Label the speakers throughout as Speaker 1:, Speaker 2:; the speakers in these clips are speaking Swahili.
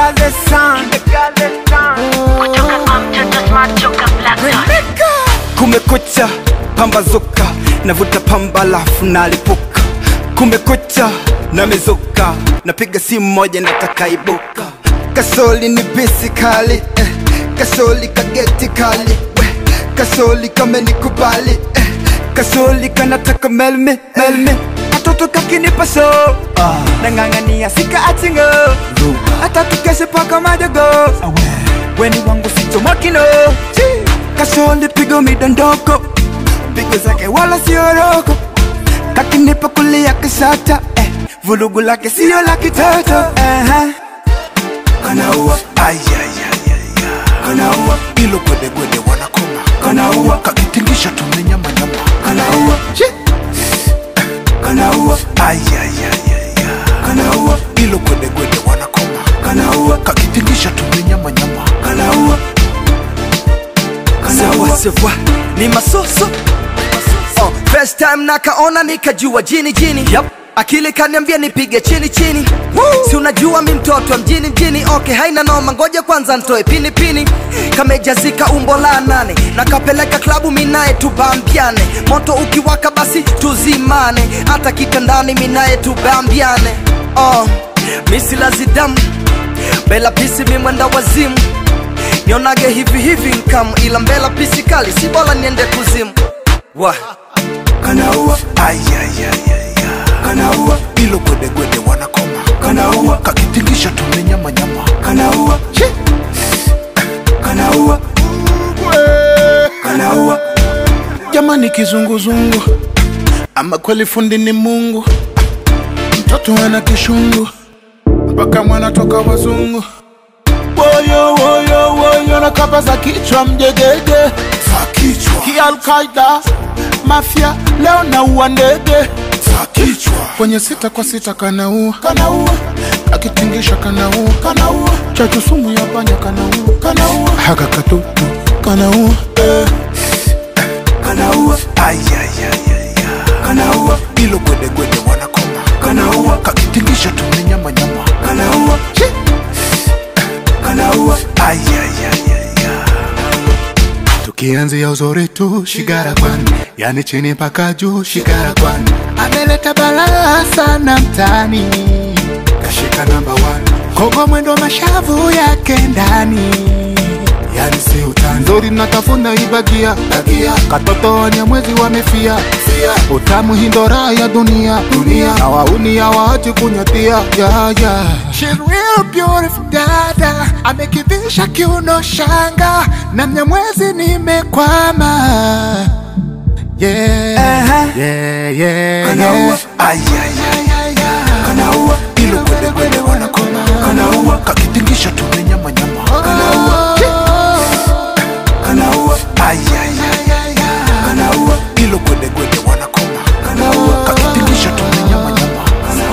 Speaker 1: Gaze Sound.
Speaker 2: kutoka kwa mtoto smart toka Black Dot.
Speaker 1: Kumekucha, pambazuka, navuta pamba lafu nalipuka. Kumekucha, namezuka, napiga simu moja nataka ibuka. Kasoli ni bisi kali, eh. kasoli kageti kali, we. kasoli kamenikubali, eh. kasoli kanataka melme melme katoto kakinipa so nang'ang'ania sika achingo hata tukeshe paka majogo weni wangu sichomokino kasoli pigo midondoko pigo zake wala sioroko kakinipa kulia kisata eh. vulugu lake sio la kitoto uh-huh.
Speaker 3: kanaua kanaua ilo gwedegwede wanakoma kanaua kakitingisha tumenyamanyama kanaua kanaua kanaua ilo gwedegwede wanakoma kanaua kakitingisha tumenyamanyama kanaua
Speaker 4: Sawa sawa, ni masoso oh, first time nakaona nikajua jini jini yep. akili kaniambia nipige chini chini si unajua mi mtoto wa mjini mjini okay haina noma ngoja kwanza ntoe pini pini kamejazika umbo la nane nakapeleka klabu minaye tubambiane moto ukiwaka basi tuzimane hata kitandani minaye tubambiane oh, misilazidamu bela pisi mimwenda wazimu nionage hivi hivi nkamu ila mbela pisi kali si bora niende kuzimu wa
Speaker 3: kanaua kanaua ilo gwedegwede wanakoma kanaua kakitingisha tumenyamanyama kanaua kanaua kanaua jamani kizunguzungu ama kweli fundi ni mungu mtoto ana kishungu mpaka mwana toka wazungu woyo woyo woyo na kapa za kichwa mjegege za kichwa kialkaida mafya leo naua ndege za kichwa kwenye sita kwa sita kanaua kanaua akitingisha kanaua kanaua chachu sumu ya panya kanaua kanaua haka katutu kanaua eh. kanaua kanaua ilo gwedegwede wanakoma kanaua kakitingisha tumenyamanyama kanaua kanaua tukianzia uzuri tu shigara kwani yani chini mpaka juu shigara kwani ameleta balaa sana mtani kashika namba kogo mwendo mashavu yake ndani yani si utani nzuri natafuna ibagia bagia katoto wenye mwezi wamefia fia utamu hindora ya dunia dunia na wauni ya waachi kunyatia ya ya She's real beautiful dada amekivisha kiuno shanga na mnyamwezi nimekwama yeah,
Speaker 1: Uh-huh.
Speaker 3: yeah, yeah, kanaua kanaua ilo gwedegwede wanakoma kanaua kakitingisha tumenyamanyama kanaua kanaua kanaua ilo gwedegwede wanakoma kanaua kakitingisha tumenyamanyama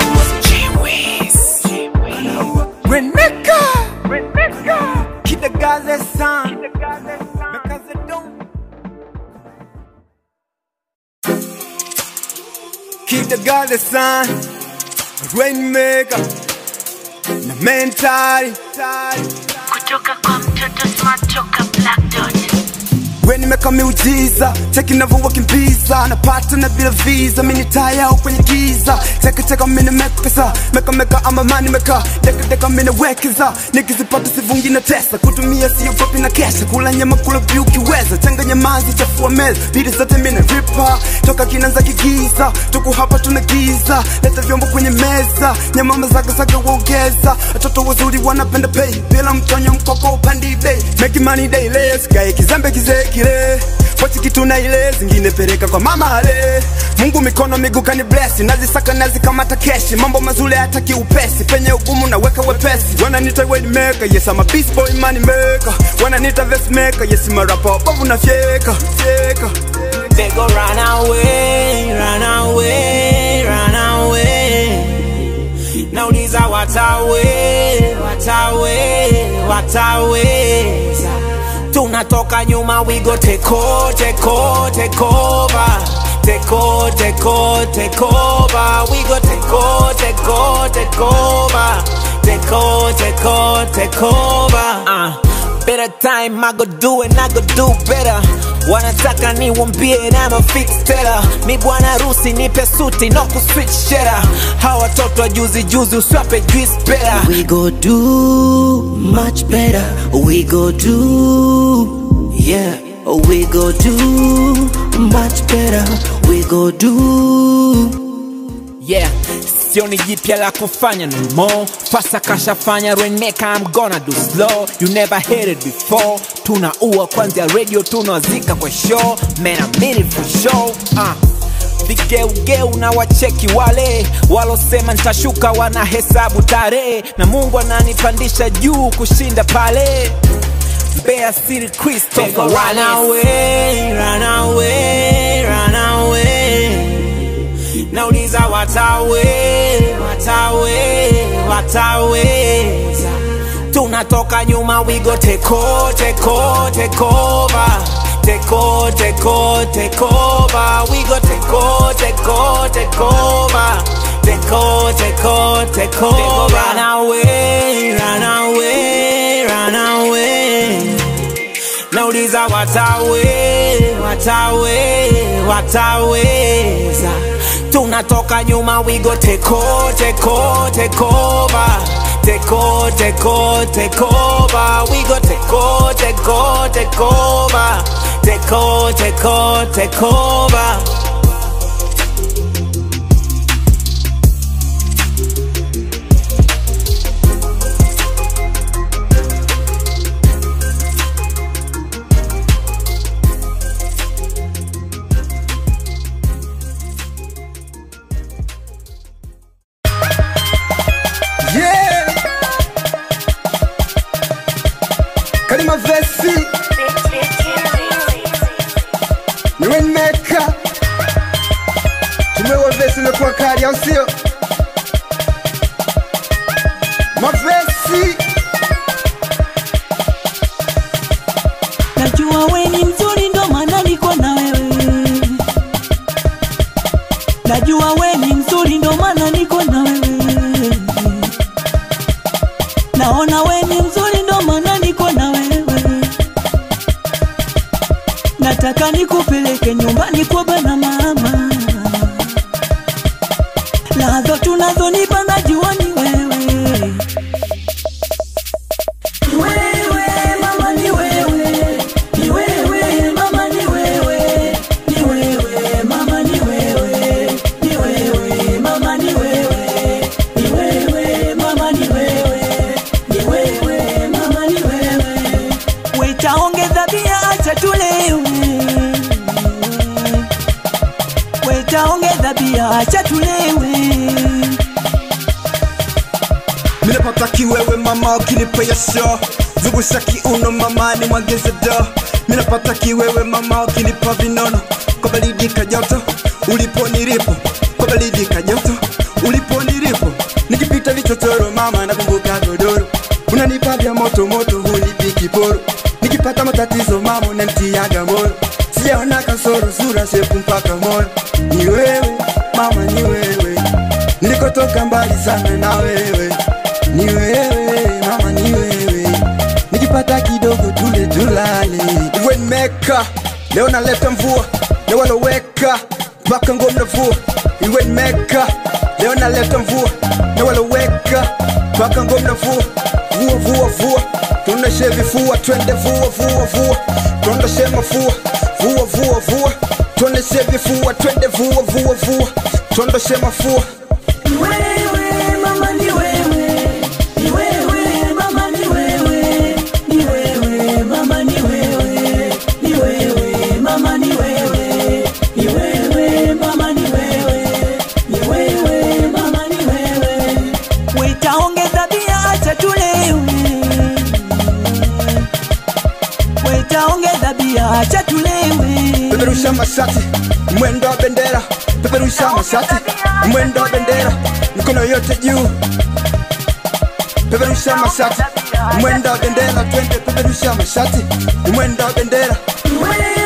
Speaker 1: Reneka Keep the Gaze Sound Because it don't Keep the Gaze Sound Rainmaker Na mentali
Speaker 2: kutoka kwa mtoto smart toka Black Dot.
Speaker 1: we nimeka miujiza cheki navyowakimbiza napata na bila visa mini taya au kwenye giza chekecheka mini mekpesa mekameka ama mani meka dekadeka mini wekeza nikizipata sivungi na tesa kutumia siogopi na kesha kula nyama kula vyu ukiweza changanya mazi chafua meza bidi zote mini ripa toka kinanza kigiza tuku hapa tuna giza leta vyombo kwenye meza nyamama zagazaga waongeza watoto wazuri wanapenda pay bila mtonyo mkoko upandi bei make money daily sikae kizembe kizee kile pochi kitu na ile zingine peleka kwa mama ale mungu mikono miguu kani bless nazisaka nazikamata keshi mambo mazuri hata kiupesi penye ugumu naweka wepesi wananita weight maker yes I'm a beast boy money maker wananita vest maker yes I'm a rapper bovu na fyeka fyeka
Speaker 5: They go run away, run away, run away. Nauliza watawe, watawe, watawe. Tunatoka nyuma, we go take over, take over, take over. Take over, take over, take over. We go take over, take over, take over. take over, take over, take over. Uh, better time, I go do it, I go do better. Wanataka niwambie na ma fix tela mi bwana harusi nipe suti no kuswitch shera hawa watoto wa juzi juzi uswape juice better
Speaker 4: We go do much better. We go do, yeah. We go do much better. We go do.
Speaker 5: yeah sioni jipya la kufanya no more fasa kashafanya reneka I'm gonna do slow you never heard it before tunaua kwanzia radio tunawazika kwa show man I mean it for sure uh. vigeugeu na wacheki wale walosema ntashuka wanahesabu tarehe na mungu ananipandisha juu kushinda pale Mbeya City Christopher run away, run away, run away nauliza watawe watawe wataweza tunatoka nyuma wigo teko teko tekova teko teko tekova wigo teko teko tekova teko teko tekova run away run away run away nauliza watawe watawe wataweza tunatoka nyuma wigo teko teko tekova teko teko tekova wigo teko teko tekova teko teko tekova
Speaker 1: Yeah. Kalima Vesi, ni Rainmaker. Tumewa vesi imekuwa kali au sio? Mavesi
Speaker 6: Najua we ni mzuri ndo maana niko na wewe. Najua we ni mzuri ndo maana niko na wewe. Naona we ni mzuri ndo maana niko na wewe. Nataka nikupeleke nyumbani kwa bana mama. Lazo tunazonipa najua ni wewe. Ni wewe mama ni wewe ni wewe mama ni wewe ni wewe mama ni wewe ni wewe mama ni wewe ni wewe mama ni wewe ni wewe mama ni wewe wetaongeza bia acha tulewe wetaongeza bia acha tulewe
Speaker 1: minapata kiwewe mama ukinipa yasho zungusha kiuno mama ni mwageze do minapata kiwewe mama ukinipa vinono kwa baridi kajoto ulipo nilipo kwa baridi kajoto ulipo nilipo nikipita vichochoro mama nakumbuka godoro unanipa vya moto moto hunipi kiporo nikipata matatizo mama unantiaga moyo sijaona kasoro sura shepu mpaka moyo ni wewe mama ni wewe nilikotoka mbali sana na wewe ni wewe mama ni wewe nikipata kidogo tule tulale iwenmeka leo naleta mvua leo waloweka mpaka ngomna vua iwenmeka leo naleta mvua leo waloweka mpaka ngomna vua vua vua vua tuoneshe vifua twende vua vua vua tuondoshe mafua vua vua vua tuoneshe vifua twende vua vua vua tuondoshe mafua
Speaker 6: Ni wewe mama ni wewe ni wewe mama ni wewe ni wewe mama ni wewe ni wewe mama ni wewe ni wewe mama ni wewe ni wewe mama ni wewe wetaongeza bia acha tulewe wetaongeza bia acha tulewe
Speaker 1: peperusha mashati mwendo wa bendera peperusha mashati mwendo wa bendera mikono yote juu peperusha mashati mwendo wa bendera twende peperusha mashati mwendo wa bendera
Speaker 6: Ni wewe